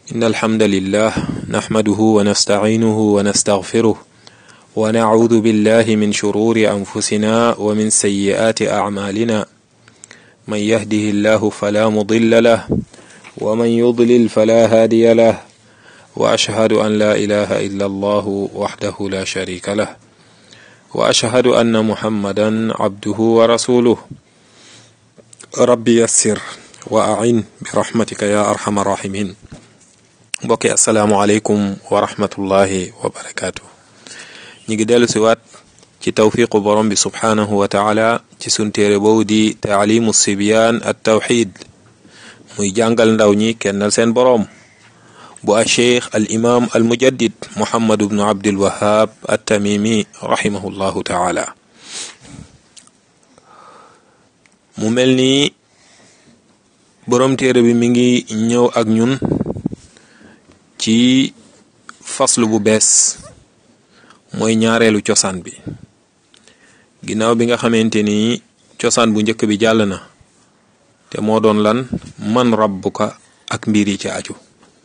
إن الحمد لله نحمده ونستعينه ونستغفره ونعوذ بالله من شرور أنفسنا ومن سيئات أعمالنا من يهده الله فلا مضل له ومن يضلل فلا هادي له وأشهد أن لا إله إلا الله وحده لا شريك له وأشهد أن محمدا عبده ورسوله rabbi yassir wa a'in bi rahmatika ya arhamar rahimin mbokki asalaamualeykum wa rahmatullahi wa barakaatu ñi ngi dellu si waat ci tawfiqu borom bi subhaanahu wa taala ci sun téere boobu di taalimu sibyaan at tawxid muy jàngal ndaw ñi kennal seen boroom bu a cheikh al imam al mujaddid muhammad bnu abdul wahab at tamimi rahimahullahu taala mu mel ni boroom téere bi mi ngi ñëw ak ñun ci faslu bu bees mooy ñaareelu cosaan bi ginnaaw bi nga xamante ni cosaan bu njëkk bi jàll na te moo doon lan man rabbuka ak mbir yi ci aju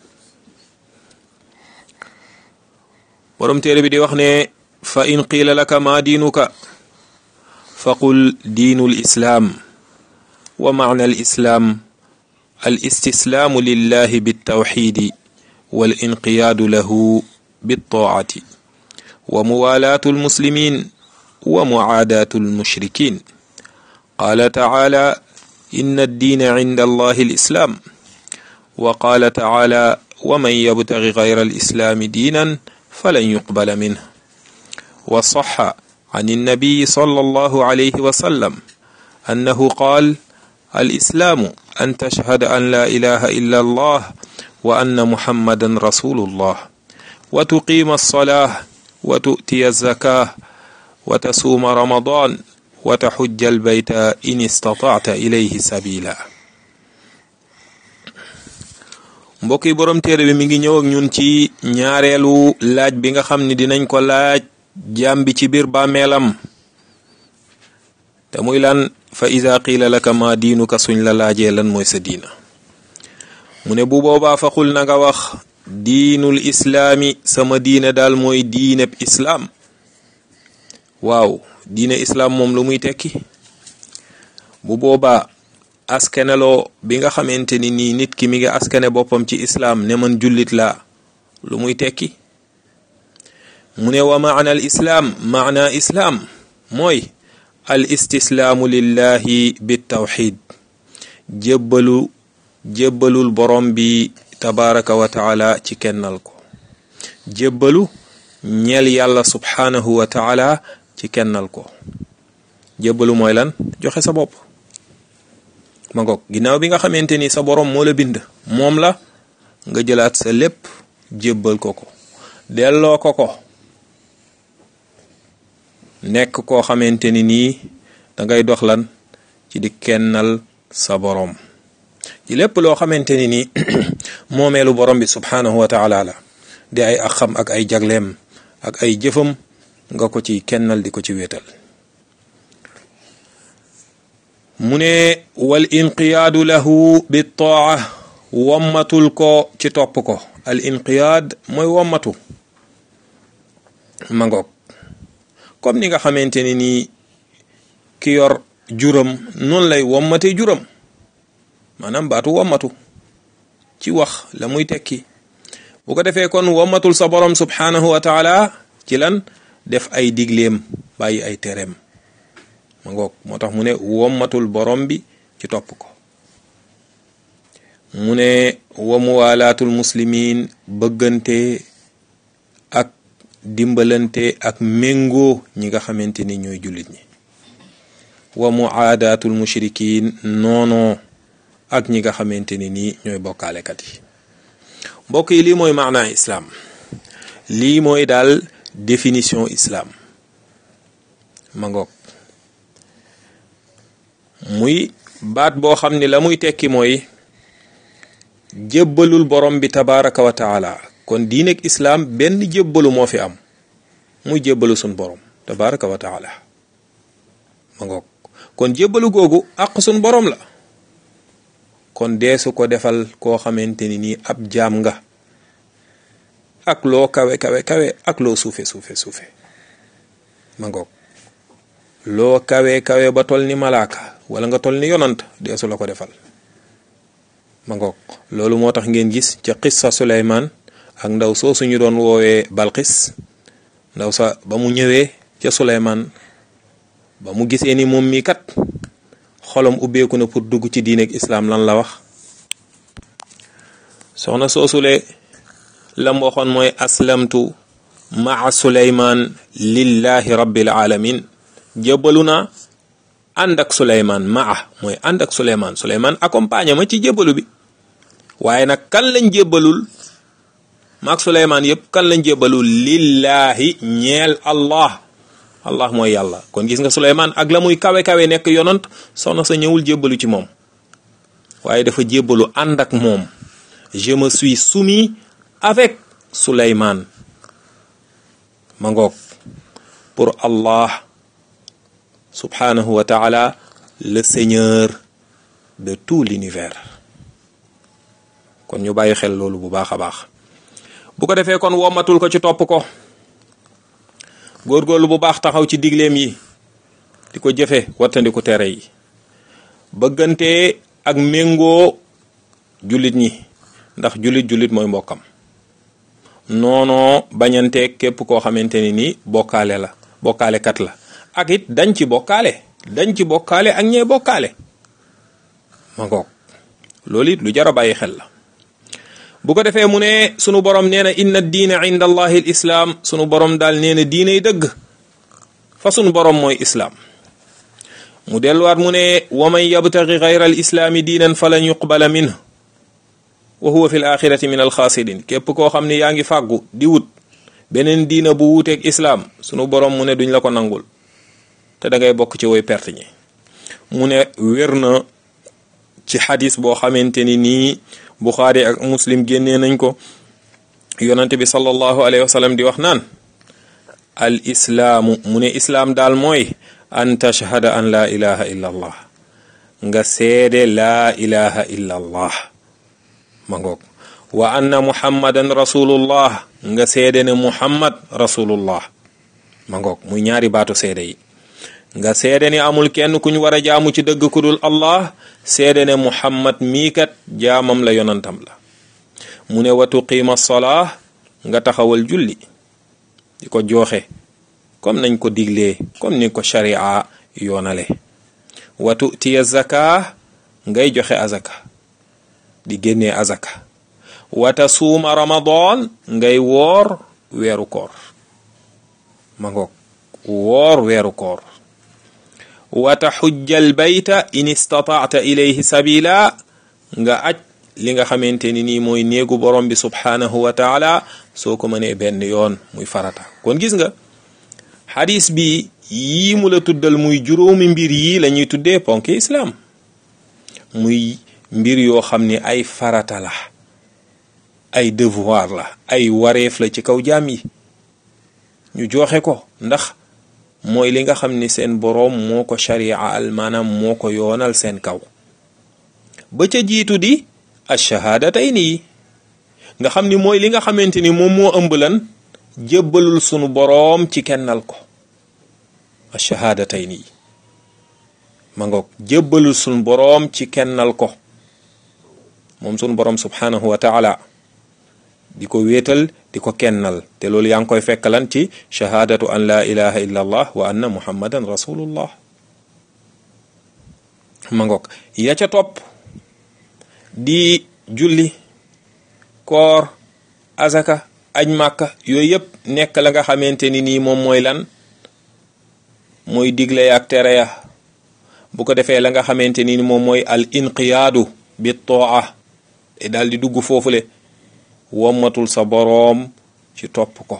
boroom téere bi di wax ne fa in qiila laka ma diinuka faqul diinul islaam wa maana al islaam al istislaamu lillahi biltawxidi wal inqiyaadu lahu biltaacati wa muwaalaatu almuslimin wa mucaadaatu almushrikin qaala tacaala inna addiina cinda allahi alislaam wa qaala tacaala wa man yabtagi gayra alislaami diinan falan yuqbala minhu wa saxa can annabiyi sallallahu alayhi wa sallam annahu qaal الإسلام أن تشهد أن لا إله إلا الله وأن محمدا رسول الله وتقيم الصلاة وتؤتي الزكاة وتصوم رمضان وتحج البيت إن استطعت إليه سبيلا mbokk yi borom téere bi mi ngi ñëw ak ñun ci ñaareelu laaj bi nga xam ni dinañ ko laaj jaam bi ci biir bàmmeelam te muy lan fa ida qiila laka ma diinuka suñ la laajee lan mooy sa diina mu ne bu boobaa faxul na nga wax diinul islaami sama diine daal mooy diineb islaam waaw diine islaam moom lu muy tekki bu boobaa askaneloo bi nga xamante ni nii nit ki mi ngi askane boppam ci islaam ne man jullit laa lu muy tekki mu ne wa maana al islaam maana islaam mooy al istislaamu lillahi bitawxid jébbalu jébbalul borom bi tabaraka wa taala ci kennal ko jébbalu ñeel yàlla subhaanahu wa taala ci kennal ko jébbalu mooy lan joxe sa bopp ma ngoog ginnaaw bi nga xamante ni sa borom moo la bind moom la nga jëlaat sa lépp jébbal ko ko delloo ko ko nekk koo xamante ni nii dangay dox lan ci di kennal sa boroom ci lépp loo xamante ni nii moomeelu borom bi subhaanahu wa taala la di ay axam ak ay jagleem ak ay jëfam nga ko ci kennal di ko ci wéetal mu ne wal inqiyaadu lahu bi taa wommatul ko ci topp ko al inqiyaad mooy wommatu ma ngoog comme ni nga xamante ni nii ki yor juram noonu lay wommate juram maanaam baatu wommatu ci wax la muy tekki bu ko defee kon wommatul sa borom subhaanahu wa taala ci lan def ay digleem bàyyi ay tereem ma ngoog moo tax mu ne wommatul borom bi ci topp ko mu ne wa muwalaatul muslimin bëggante ak dimbalante ak méngoo ñi nga xamante ni ñooy jullit ñi wa muaadaatul mushrikin noonoo ak ñi nga xamante ni nii ñooy bokkaalekat yi mbokk yi lii mooy maanaa islaam lii mooy daal définition islaam ma ngoog muy baat boo xam ni la muy tekki mooy jébbalul borom bi tabaraka wa taala kon diineeg islaam benn jébbalu moo fi am muy jébbalu sun borom tabaraka wa taala ma ngoog kon jébbalu googu àq sun borom la kon deesu ko defal koo xamante ni nii ab jaam nga ak loo kawe kawe kawe ak loo suufe suufe suufe ma ngoog loo kawe kawe ba tol ni malaaka wala nga tol ni yonant deesu la ko defal ma ngoog loolu moo tax ngeen gis ca qissa Suleymaan ak ndaw soo suñu doon woowee Balqis ndaw sa ba mu ñëwee ca Suleymaan ba mu gisee ni moom mii kat xolom ubbeeku na pour dugg ci diineeg islaam lan la wax soxna soosule lam waxoon mooy aslamtu maa Suleymaan lillahi rabbil alamin jébbalu naa ànd ak Suleymaan maa mooy ànd ak Suleymaan Suleymaan accompagné ma ci jébbalu bi waaye nag kan lañ jébbalul maak Suleymaan yëpp kan lañ jébbalul lillahi ñeel allah allah mooy yàlla kon gis nga Suleymaan ak la muy kawe kawe nekk yonant soxna sa ñëwul jébbalu ci moom waaye dafa jébbalu ànd ak moom je me suis soumis avec Suleymaan ma ngoog pour Allah subhanahu wa ta'ala le seigneur de tout l'univers kon ñu bàyyi xel loolu bu baax a baax bu ko defee kon womatul ko ci topp ko góorgóorlu bu baax taxaw ci digleem yi di ko jëfe wattandiku tere yi bëggante ak méngoo jullit ñi ndax jullit jullit mooy mbokkam noonoo bañanteeg képp koo xamante ni nii bokkaale la bokkaale kat la ak it dañ ci bokkaale dañ ci bokkaale ak ñee bokkaale ma ngoog loolu it lu jar a bàyyi xel la bu ko defee mu ne sunu borom nee na inna diina inda allahi l islaam sunu borom daal nee na diinay dëgg fa sunu borom mooy islaam mu delluwaat mu ne wa man yabtagi gayra al islaami diinan falan yuqbala minhu wa huwa fi l axirati min alxaasirin képp koo xam ne yaa ngi fàggu di wut beneen diina bu wuuteeg islaam sunu borom mu ne duñ la ko nangul te da ngay bokk ci woy perte ñi mu ne wér na ci xadis boo xamante ni nii buxaari ak muslim génnee nañ ko yonante bi sallallahu alayhi wa sallam di wax naan al islaamu mu ne islaam daal mooy an tashhada an laa ilaha illa allah nga seede laa ilaha illa allah ma ngoog wa anna muhammadan rasulullah nga seede ne muhammad rasulullah ma ngoog muy ñaari baatu seede yi nga seede ne amul kenn kuñ war a jaamu ci dëgg ku dul allah seede ne muhammad mii kat jaamam la yonantam la mu ne wa tuqiima solaa nga taxawal julli di ko jooxe comme nañ ko diglee comme ni ko sharia yoonale wa tutiya zaka ngay joxe azaka di génnee azaka wa tasuuma ramadan ngay woor weeru koor ma ngoog woor weeru koor wa taxujjal bayta in istataata ilayhi sabila nga aj li nga xamante ni nii mooy néegu borom bi subhaanahu wa taala soo ko mënee benn yoon muy farata kon gis nga xadis bi yii mu la tuddal muy juróomi mbir yii la ñuy tuddee ponki islaam muy mbir yoo xam ni ay farata la ay devoir la ay wareef la ci kaw jaam yi ñu joxe ko ndax mooy li nga xam ni seen boroom moo ko shari'al maanaam moo ko yoonal seen kaw ba ca jiitu di ash-shahadatayni yi nga xam ni mooy li nga xamante ni moom moo ëmb lan jébbalul sunu boroom ci kennal ko ash-shahadatayni yi ma ngoog jébbalul sunu boroom ci kennal ko moom sunu boroom subhanahu wa taala di ko wéetal di ko kennal te loolu yaa ngi koy fekkalan ci shahadatu an la ilaha illa allah wa anna muhammadan rasulullah ma ngoog ya ca topp di julli koor azaka aj màkka yooyu yëpp nekk la nga xamante ni nii moom mooy lan mooy digle ya ak tere ya bu ko defee la nga xamante ni moom mooy al inqiyaadu bi toa te daal di dugg foofule wommatul sa boroom ci topp ko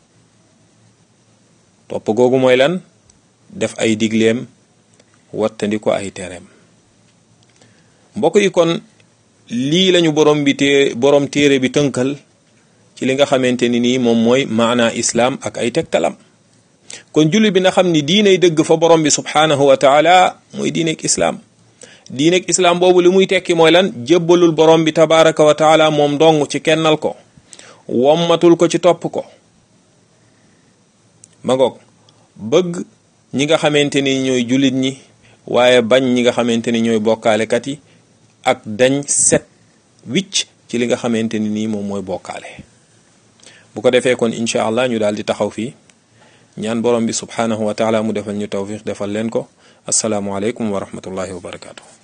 topp googu mooy lan def ay digleem wattandi ko ay tereem mbokk yi kon lii lañu borom bi té borom téere bi tënkal ci li nga xamante ni nii moom mooy maana islaam ak ay tegtalam kon julli bi nga xam ni diiney dëgg fa borom bi subhaanahu wa taala mooy diineeg islaam diineeg islaam boobu li muy tekki mooy lan jébbalul borom bi tabaraka wa taala moom dong ci kennal ko wommatul ko ci topp ko ma ngoog bëgg ñi nga xamante ni ñooy jullit ñi waaye bañ ñi nga xamante ni ñooy bokkaalekat yi ak dañ set wicc ci li nga xamante ni nii moom mooy bokkaale bu ko defee kon incha allah ñu daal di taxaw fii ñaan borom bi subhanahu wa taala mu defal ñu tawfiq defal leen ko asalaamualeykum wa rahmatullahi wa barakaatu.